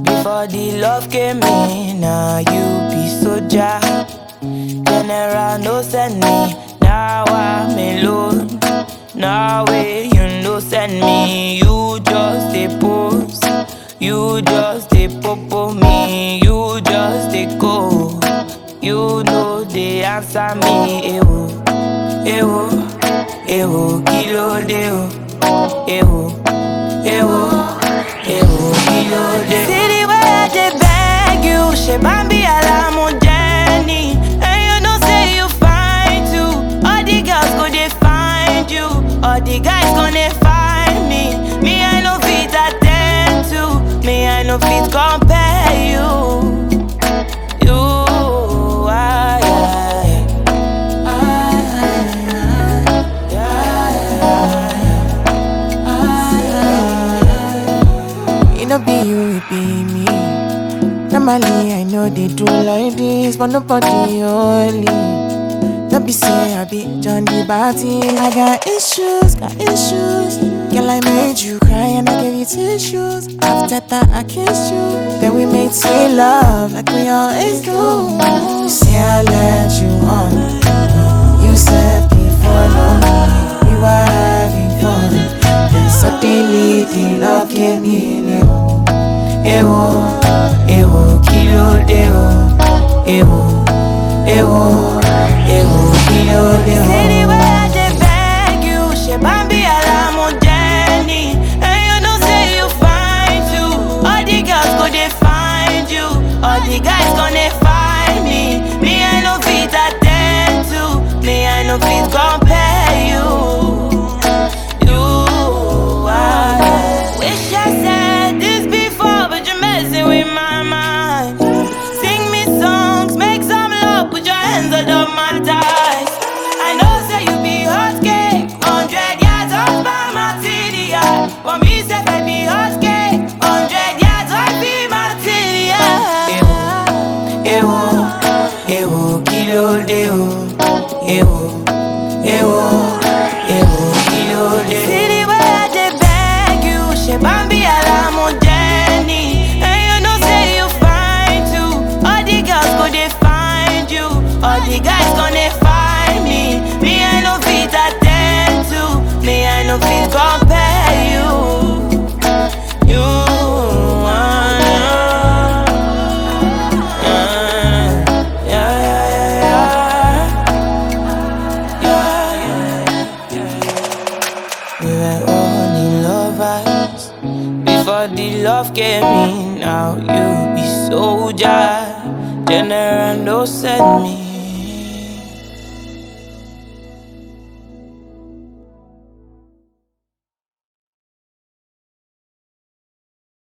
Before the love came in, now you be soldier. General no send me, now I'm alone. Now way you no send me, you just a post. You just a popo me, you just a go. You know they answer me, ewo, ewo, ewo, kilo deo, ewo, ewo, ewo, kilo deo. See the way I dey beg you, she bambi alamu Jenny, and you know say you fine too. All the girls go dey find you, all the guys gonna find me. Me I no fit attend to, me I no fit compare you. You, I, It no be you, it be me. Normally, I know they do like this, but nobody only. Don't be say I be John the Baptist. I got issues, got issues. Girl, I made you cry and I gave you tissues. After that, I kissed you. Then we made sweet love like we always do. You say I let you on. You said before long we were having fun. Then suddenly the love came in. ewo, ewo, kilo deo, ewo, ewo, ewo, kilo deo. See the way I dey beg you, she bambi alamu Jenny, and you know say you fine too. All the girls go dey find you, all the guys gonna find me. Me I no fit attend to, me I no fit compare you. You, I wish I said this before, but you're messing with my mind. Sing me songs, make some love, put your hands under my thighs. I know say you be hot cake, hundred yards off by my TDI. For me, say I be hot cake, hundred yards off be my TDI. Ewo, ewo, kilo deo, ewo, ewo, ewo, kilo deo. See the way I dey beg you, she bambi alamu Jenny, and you know say you fine too. All the girls go dey find you, all the guys gonna find me. Me I no fit attend to, me I no fit compare you. You, ah, yeah, yeah, yeah, yeah, yeah. We were only lovers before the love came in. Now you be soldier, general no send me.